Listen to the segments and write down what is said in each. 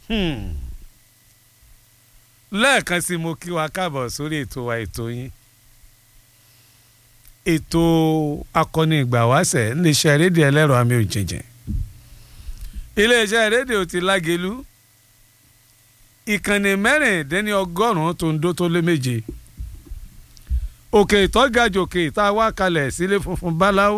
lẹ́ẹ̀kan sí mo kí wa káàbọ̀ sórí ètò wa ètò yín ètò akọni ìgbà wáṣẹ̀ níléeṣẹ́ rédíò ẹlẹ́rọ àmì òjìjìn iléeṣẹ́ rédíò ti lágẹ̀lú ìkànnì mẹ́rìndínní ọgọ́rùn-ún tó ń dó tó lé méje òkè ìtọ́gàjòkè tá a wá kalẹ̀ sílé funfun báláwo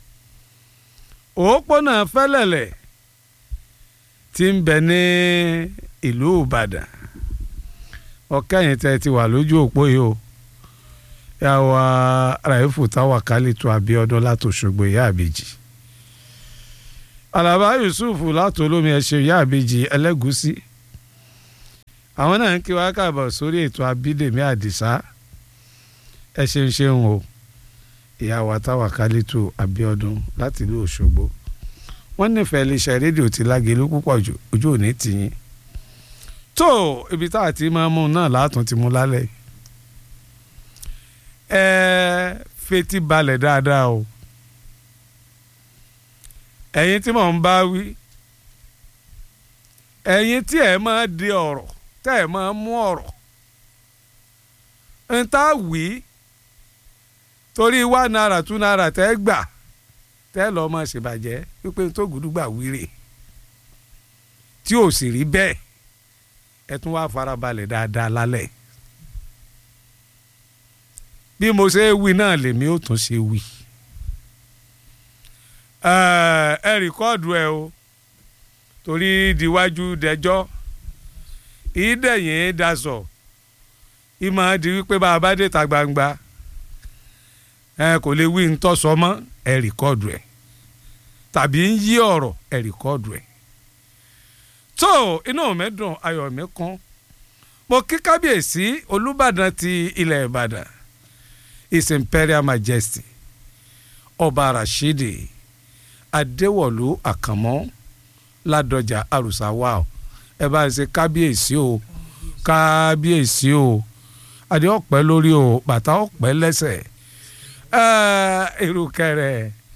òpópónà fẹ́lẹ̀lẹ̀ tí ń bẹ ní ìlú ìbàdàn ọkẹ́yìn tẹ́ ti wà lójú òpó yìí o yà wá ràìfù táwa kálítù àbíọ́dún látòṣogbo ìyá àbèjì alaba yusuf látòlómi ẹ̀ṣẹ̀ ìyá àbèjì ẹlẹ́gùsí àwọn náà ń kí wá káàbọ̀ sórí ètò abídèmí àdìsá ẹ ṣeun ṣeun o ìyá wa táwa kálítù àbíọ́dún láti ìlú òṣogbo wọ́n nífẹ̀ẹ́ iléeṣẹ́ rédíò ti lágẹ̀lú púpọ̀ jù ojú òní tìyín tó ibi tá a ti máa mú náà látún ti mú lálẹ́ ẹ fetí balẹ̀ dáadáa o ẹ̀yin tí mò ń bá wí ẹ̀yin tí ẹ̀ máa di ọ̀rọ̀ tẹ́ ẹ̀ máa mú ọ̀rọ̀ ń tá wí torí wá náírà tún náírà tẹ́ gbà tẹ́ lọ́ọ́ máa ṣèbàjẹ́ wípé tó gùdúgbà wíre tí ò sì rí bẹ́ẹ̀ ẹ tún wá farabalẹ̀ dáadáa lálẹ́ bí mo ṣe wí náà lèmi ò tún ṣe wí ẹ rìkọ́ọ̀dù ẹ o torí diwájú dẹjọ́ ìdẹ̀yìn daṣọ ìmọ̀ di wípé bá a bá dé ta gbangba ẹ kò lè wí ntọ́sọ mọ́ ẹ rìkọ́ọ̀dù ẹ tàbí ń yí ọ̀rọ̀ ẹ rìkọ́ọ̀dù ẹ tó inú mi dùn ayọ̀ mi kún mo kí kábíyèsí olùbàdàn ti ilẹ̀ ìbàdàn his imperial majesty ọba rashidi adéwọ̀lú àkànmọ́ ládọjà àrùsáwá o ẹ bá ṣe kábíyèsí o kábíyèsí o adé ọ̀pẹ lórí o bàtà ọ̀pẹ lẹ́sẹ̀ èrùkẹ̀rẹ̀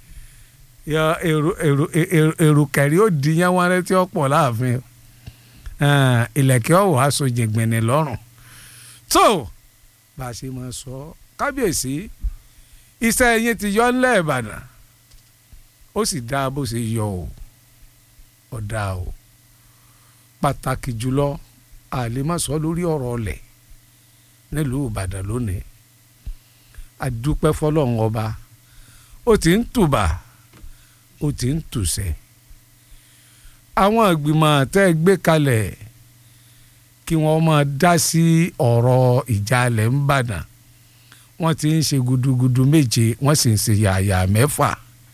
èrùkẹ̀rẹ̀ ó di yẹn wọn létí ọ̀pọ̀ láàfin ìlẹ̀kẹ̀ ọ̀wọ́ aṣọ jẹ̀gbẹ̀nẹ̀ lọ́rùn tó bá a ṣe máa sọ kábíyèsí iṣẹ́ yín ti yọ ńlẹ̀ ìbàdàn ó sì dáa bó ṣe yọ o ọ̀dà o pàtàkì jùlọ àlèmọ́sọ lórí ọ̀rọ̀ ọ̀lẹ̀ nílùú ìbàdàn lónìí àdúpẹ́ fọlọ́run ọba ó ti ń tùbà ó ti ń tùsẹ̀ àwọn ìgbìmọ̀ tẹ́ ẹ gbé kalẹ̀ kí wọ́n máa dá sí ọ̀rọ̀ ìjàlẹ̀ ń bàdàn wọ́n ti ń ṣe gudugudu méje wọ́n sì ń ṣe yàyà mẹ́fà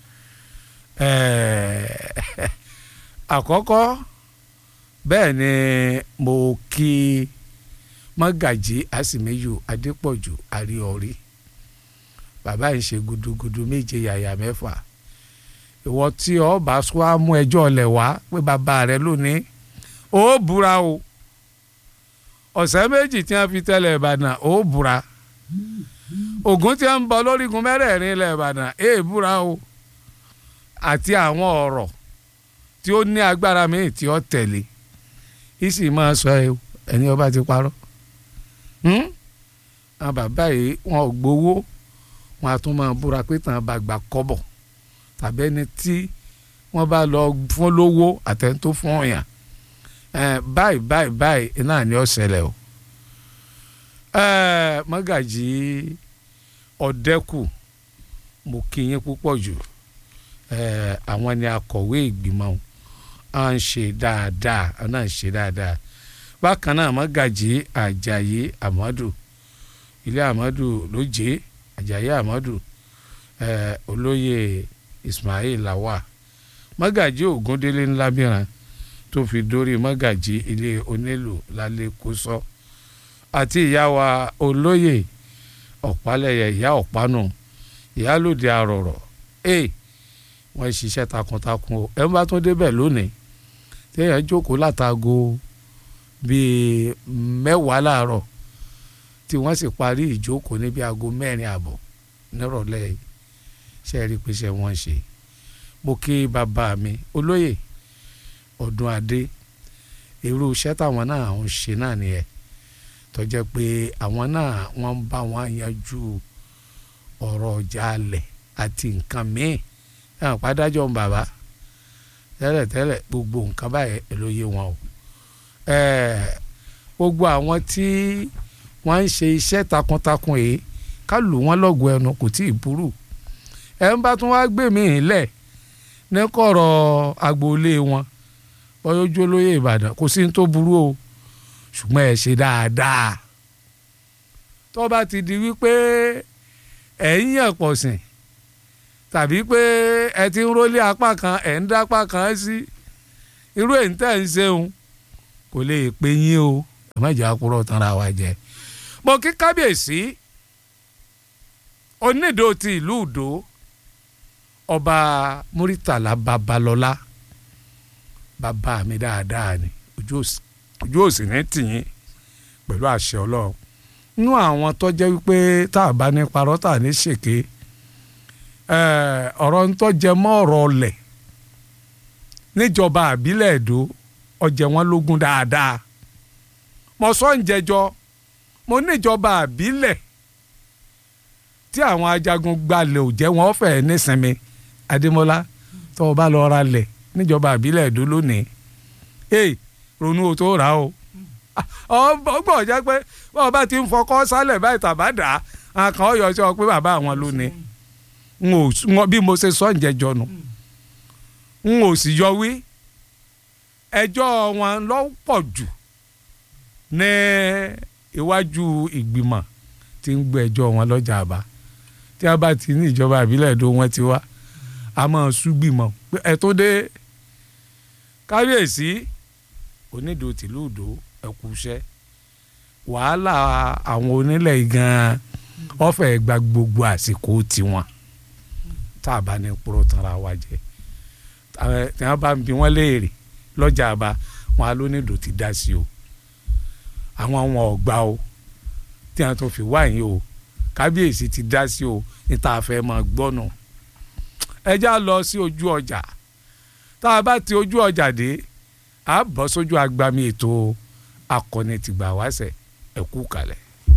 àkọ́kọ́ bẹ́ẹ̀ ni mo kí mọ́gàjí àsìmẹ́yù adépọ̀jù àríọ̀rí bàbá yìí ṣe gudugudu méje yàyà mẹ́fà ìwọ tí ọ bá wá mú ẹjọ́ ọ̀lẹ̀ wá pé bàbá rẹ lónìí ó búra o ọ̀sẹ̀ méjì tí wọ́n fi tẹ́lẹ̀ ìbàdàn ó búra ògùn tí wọ́n ń bọ lórígun mẹ́rẹ̀ẹ̀rin ilẹ̀ ìbàdàn èè búra o àti àwọn ọ̀rọ̀ tí ó ní agbára míì tí ó tẹ̀lé ìsì máa sọ ẹni ọba ti parọ́ àwọn bàbá yìí wọn ò gbowó wọn a tún máa búra pé tàn bá gbà kọ́bọ̀ tàbí ẹni tí wọ́n bá lọ fún lówó àtẹni tó fún ọ̀yàn báyìí báyìí báyìí náà ni ó ṣẹlẹ̀ o mọ́gàjì ọ̀dẹ́kù mo kí yín púpọ̀ jù àwọn ni akọ̀wé ìgbìmọ̀ à ń ṣe dáadáa à náà ń ṣe dáadáa bákan náà mọ́gàjì àjàyí àmọ́dù ilé àmọ́dù lóje àjàyí àmọ́dù olóyè ismail lawa mọ́gàjì ògúndélé ńlábìrán tó fi dórí mọ́gàjì ilé onílù lálẹ́ kósọ́ àti ìyá wa olóyè ọ̀pálẹ̀yẹ ìyá ọ̀pánù ìyálòdì àrọ̀rọ̀ ẹ̀ wọ́n ṣiṣẹ́ takuntakun o ẹ̀ ń bá tún débẹ̀ lónìí téèyàn jókòó látago bíi mẹ́wàá láàárọ̀ tí wọ́n sì parí ìjókòó níbi aago mẹ́rin àbọ̀ nírọ̀lẹ́ yìí ṣe é rí i pé ṣe wọ́n ṣe mo kí bàbá mi olóyè ọdún adé irú iṣẹ́ táwọn náà ń ṣe náà nìyẹn tó jẹ́ pé àwọn náà wọ́n ń bá wọn yanjú ọ̀rọ̀ ọjà alẹ̀ àti nǹkan míì ẹ̀hàn pádájọ́ ń bàbá tẹ́lẹ̀tẹ́lẹ̀ gbogbo nǹkan báyẹn ló yé wọn o gbogbo àwọn tí wọ́n ń ṣe iṣẹ́ takuntakun yìí ká lù wọ́n lọ́gùn ẹnu kò tí ì burú ẹ̀ ń bá tún wá gbé mi lẹ̀ ní kọ̀rọ̀ agboolé wọn bọ́yọ́jú olóyè Ìbàdàn kò sí ní tó burú o ṣùgbọ́n ẹ ṣe dáadáa tó bá ti di wípé ẹ̀ ń yàn pọ̀ sìn tàbí pé ẹ ti ń rólé apá kan ẹ̀ ń dápá kan sí irú èyí tẹ̀ ń ṣeun kò lè pé yín o ẹ má jẹ́ àkúrọ̀ tanra wa jẹ mo kí kábíyèsí onídò ti ìlú ìdó ọba Muritala Babalọlá bàbá mi dáadáa ni ojú òsì ní tìyín pẹ̀lú àṣẹ ọlọ́run nínú àwọn tó jẹ́ wípé tá a bá ní parọ́ tá a ní ṣèké ọ̀rọ̀ ń tó jẹ mọ́ ọ̀rọ̀ ọlẹ̀ níjọba àbílẹ̀ èdò ọjẹ́ wọn lógún dáadáa mo sọ ń jẹjọ mo níjọba àbílẹ̀ tí àwọn ajagun gbalẹ̀ ò jẹ́ wọn fẹ́ nísinmi Adémọ́lá tó o bá lọ ra lẹ̀ níjọba àbílẹ̀ èdò lónìí ee ronú o tó rà o ọgbọ́n jẹ́ pé bọ́ọ̀ bá ti ń fọkọ́ sálẹ̀ báyìí tàbá dà á kàn ọ́ yọ sí ọ pé bàbá àwọn ló ní n ò bí mo ṣe sọ ǹjẹ́jọ nu n ò sì yọ wí ẹjọ́ wọn lọ pọ̀ jù ní iwájú ìgbìmọ̀ tí ń gbé ẹjọ́ wọn lọ́jà àbá tí a bá ti ní ìjọba àbílẹ̀ èdò wọn ti wá a máa súgbìmọ̀ pé ẹ tó dé kábíyèsí onídò tìlú ìdó ẹkú iṣẹ́ wàhálà àwọn onílẹ̀ gan-an ọ̀fẹ́ gba gbogbo àsìkò tiwọn tá a bá ní purọ́ tanra wa jẹ tí wọ́n bá ń bi wọ́n léèrè lọ́jà àbá wọn á lónídò ti dá sí o àwọn àwọn ọ̀gbà o tí wọ́n tún fi wá yín o kábíyèsí ti dá sí o ní tá a fẹ́ máa gbọ́nù ẹ já lọ sí ojú ọjà tá a bá ti ojú ọjà dé a bọ́ sójú agbami ètò akọni tìgbà wáṣẹ ẹ kú kalẹ̀.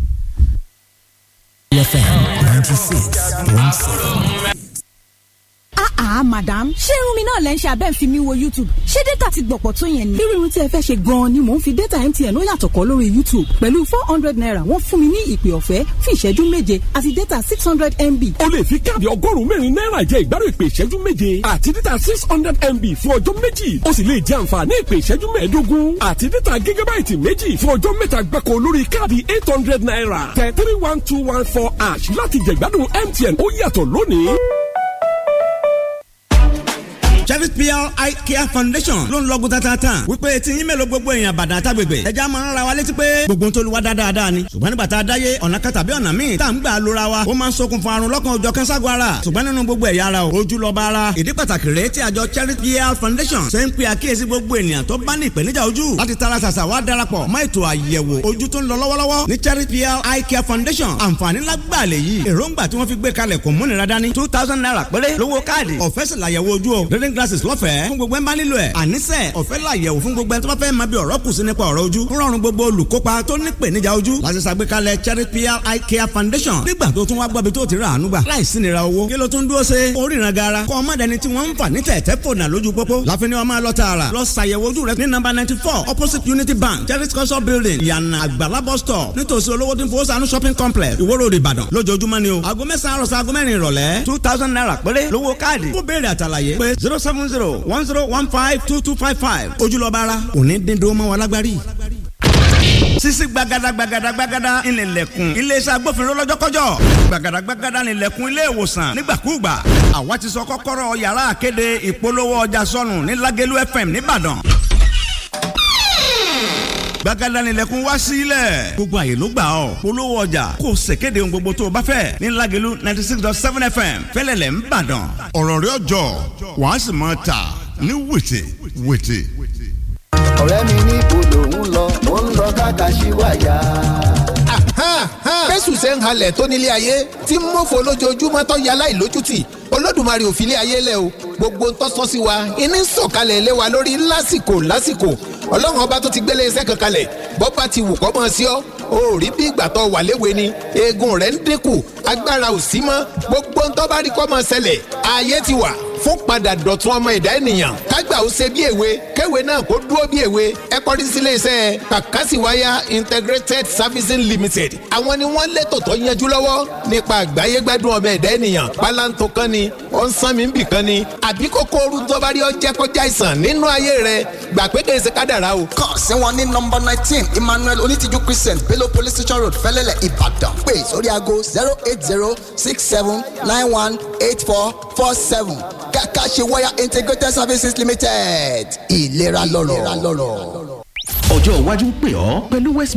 FM ninety six point seven. Ah, madam ṣé irun mi náà lẹ́ ń ṣe abẹ́ ń fi mi wo YouTube ṣé data ti gbọ̀pọ̀ tó yẹn ni. irú irun tí ẹ fẹ́ ṣe gan-an ni mò ń fi data MTN ó yàtọ̀ kọ́ lórí YouTube pẹ̀lú four hundred naira wọ́n fún mi ní ìpè ọ̀fẹ́ fún ìṣẹ́jú méje àti data six hundred MB. o lè fi káàdì ọgọ́rùn-ún mẹ́rin náírà jẹ ìgbádùn ìpè ìṣẹ́jú méje àti data six hundred MB fún ọjọ́ méjì o sì lè jẹ àǹfààní ìpè ìṣẹ́jú mẹ́ẹ̀ẹ́dógún àti data gígábáìtì méjì fún ọjọ́ mẹ́ta gbáko lórí káàdì eight hundred naira tẹ three one two one four ash láti jẹ ìgbádùn MTN ó yàtọ̀ lónìí Cherry PR Eye Care Foundation ló ń lọ́gùn tatata wípé tí yín mélòó gbogbo èèyàn bàdàn àtàgbègbè ẹja máa ń ra wa létí pé gbogbo tó lu wa dáadáa ni ṣùgbọ́n nígbà tá a dáyé ọ̀nà kan tàbí ọ̀nà míì tá à ń gbà lóra wa ó máa ń ṣokùnfà àrùn lọ́kàn ọjọ́ kẹ́sàgọ́ ara ṣùgbọ́n nínú gbogbo ẹ̀yà ara o ojú lọ́ba ara ìdí pàtàkì rèé tí àjọ Cherry PR Foundation ṣe ń pe àkíyèsí gbogbo ènìyàn tó bá ní ìpèníjà ojú láti tara ṣàṣà wá darapọ̀ mọ́ ètò àyẹ̀wò ojú tó ń lọ lọ́wọ́lọ́wọ́ ní Cherry PR Eye Care Foundation àǹfààní lágbàá lè yí èròǹgbà tí wọ́n fi gbé kalẹ̀ kò múnira dání two thousand naira péré lówó káàdì ọ̀fẹ́ sì làyẹ̀wò ojú o reading glasses lọ́fẹ̀ẹ́ fún gbogbo ẹ̀ ń bá nílò ẹ̀ àníṣe ọ̀fẹ́ làyẹ̀wò fún gbogbo ẹ̀ tó bá fẹ́ máa bí ọ̀rọ̀ kù sí nípa ọ̀rọ̀ ojú ń rọrùn gbogbo olùkópa tó ní ìpèníjà ojú láti ṣàgbékalẹ̀ Cherry PR Eye Care Foundation nígbà tó tún wá gbọ́bi tó ti rà àánú gbà láìsí nira owó kí ló tún dúró ṣe oríran gara kọ́ ọmọdéni tí wọ́n ń fà ní tẹ̀tẹ̀ fònà lójú pópó láfi ni wọ́n máa lọ tààrà lọ ṣàyẹ̀wò ojú rẹ ní nọ́mbà ninety four opposite Unity Bank Cherry culture building ìyànà àgbàlá bus stop nítòsí olówó tí ń fowó sànú shopping complex Ìwó Road Ìbàdàn lójoojúmọ́ ni o aago mẹ́sàn-án àròsọ aago mẹ́rin ìrọ̀lẹ́ two thousand naira péré lówó káàdì fún béèrè àtàlàyé pé zero seven zero one zero one five two two five five ojúlọ́ba ara òní dídó mọ́ wa lágbárí. sisi gbagada gbagada gbagada ìnìlẹ̀kùn iléeṣẹ́ agbófinró lọ́jọ́kọ́jọ́ gbagada gbagada ìnìlẹ̀kùn ilé ìwòsàn nígbàkúùgbà àwa ti sọ kọ́kọ́rọ́ yàrá àkéde ìpolówó ọjà sọnù ní Lágẹ̀lú FM nìbàdàn gbàgádà nílẹ̀kùn wá sílẹ̀. gbogbo àyè ló gbà ọ́ polówó ọjà kò ṣèkéde ohun gbogbo tó o bá fẹ́ ní Lágẹ̀lú ninety six dot seven fm fẹ́lẹ́lẹ̀ ń bàdàn. ọ̀rọ̀ rẹ̀ ọjọ́ wàá sì máa tà ní wètè wètè. ọ̀rẹ́ mi ní ibodò ń lọ mo ń lọ kákàṣíwáyà. bẹ́sù ṣe ń halẹ̀ tó nílé ayé tí ń mọ̀fọ́ lójoojúmọ́ tó yẹ aláìlójútì olódùmarè ò fi lé ayé lẹ̀ o gbogbo ń tọ́sọ́ sí wa iní ń sọ̀kalẹ̀ lé wa lórí lásìkò lásìkò ọlọ́run ọba tó ti gbélé iṣẹ́ kan kalẹ̀ bọ́ba ti wù kọ́ mọ́ sí ọ́ o ò rí bí ìgbà tó wà léwe ni eegun rẹ̀ ń dínkù agbára ò sí mọ́ gbogbo ń tọ́ bá rí kọ́ mọ́ ṣẹlẹ̀ ààyè ti wà fún padà dọ̀tun ọmọ ẹ̀dá ènìyàn kágbà ó ṣe bí èwe kéwe náà kó dúró bí èwe ẹ kọrí sílé iṣẹ́ kàkásìwáyà integrated servicing limited àwọn ni wọ́n létò tó yanjú lọ́wọ́ nípa àgbáyé gbádùn ọmọ ẹ̀dá ènìyàn pálántó kan ni ó ń sán mi ń bì kan ni àbí kókó ooru tó bá rí ọ jẹ́ kọjá àìsàn nínú ayé rẹ gbà pé kèé ṣe kádàrá o. kàn sí wọn ní nọmba nineteen emmanuel onítìjú christian bello police station road fẹlẹlẹ ìbàdàn pé sórí aago zero eight zero six seven nine one eight four four seven kàkà ṣe wáyà integrated services limited ìlera lọ́rọ̀. ọjọ́ iwájú ń pè ọ́ pẹ̀lú west